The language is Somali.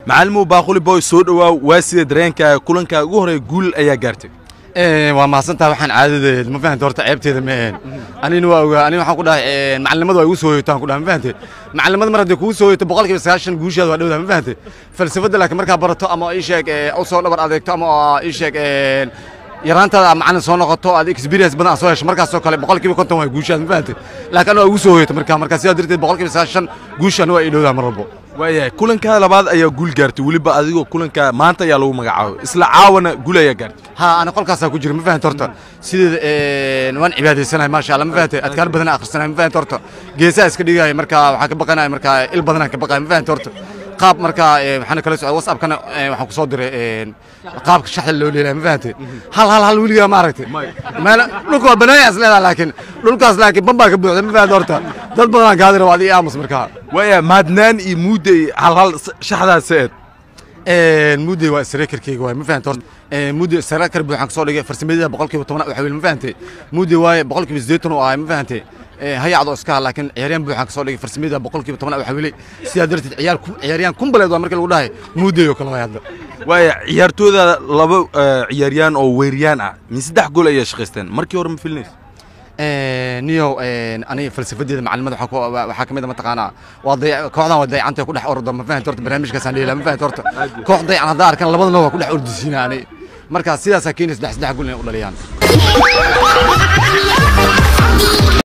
macalimow baaquli boy soo dhowaaw waa sida dareenkaaga kulankaaga ugu horreeya guul ayaa gaartay waa mahadsantaha waxaan caadadeed ma fahante horta ceebteeda ma ahayn anina waa ogaa aniga waxaan ku dhahay macalimadu waa igu soo hoyotaan ku dhahay ma fahante macalimada mar haddii kugu soo hoyoto boqolkiiba sagaashan guushaada waa dhowdaa ma fahante falsafadda laakiin markaa barato ama ii sheeg u soo dhabar adeegto ama ii sheeg yaraantaada macalin soo noqoto aad experience badan aad soo hesho markaasoo kale boqolkiiba konton waa guushaada ma fahante laakiin anaa igu soo hoyoto markaa markaa sidaa darteed boqolkiiba sagaashan guushaan waa ii dhowdaa mar walbo waayahay kulankaa labaad ayaa guul gaartay weliba adigoo kulankaa maanta ayaa lagu magacaabay isla caawana guul ayaa gaartay ها انا قول كاسا كجري ما فهمت horta sida waan cibaadaysanahay ma sha Allah ma fahantay adkaar badan akhrisanahay ma fahant horta geesaa iska dhigay marka waxa ka baqanahay marka il badan ka baqay ma fahant horta qaab marka waxaan kala socday whatsapp kana waxaan ku soo diray qaabka shaxda loo leeyahay ma fahantay hal hal hal wiliga ma aragtay meel dhulka waa banaayay asleedahay laakiin dhulkaas laakiin bamba ka buuxda ma fahant horta dad badan gaadira waa adii aamus marka waayahay maadnaan iyo muuday hal hal shaxdaas seed mudday waa isreekarkeyga waay ma fahanta horta mudday isreekar buu waxaan kasoo dhigay farsamadida boqolkiiba toban waxa weli ma fahantay mudday waaye boqolkiiba siddeetan oo ahay ma fahantay hayacdo iska ha laakiin ciyaaryahan buu waxaan kasoo dhigay farsamadida boqolkiiba toban waxa weli sidaa darteed ciyaar ciyaaryahan kumbaleed waa marka lagu dhahay mudday oo kale waay hadda waaya ciyaartooda laba ciyaaryaan oo weeriyaan ah min saddex gool ayaa shaqaysteen markii hore ma filinaysa niyow aniga falsafadeeda macalimada waxaa ka mid a mataqaanaa waa kooxdan waa dayacanta ku dhex orda ma fahanta horta barnaamijkaasaan dheela ma fahanta horta koox dayacan haddaa arkan labadana waa ku dhex ordisiina ani marka sidaasaa keenaysa saddex saddex gol inay u dhaliyaan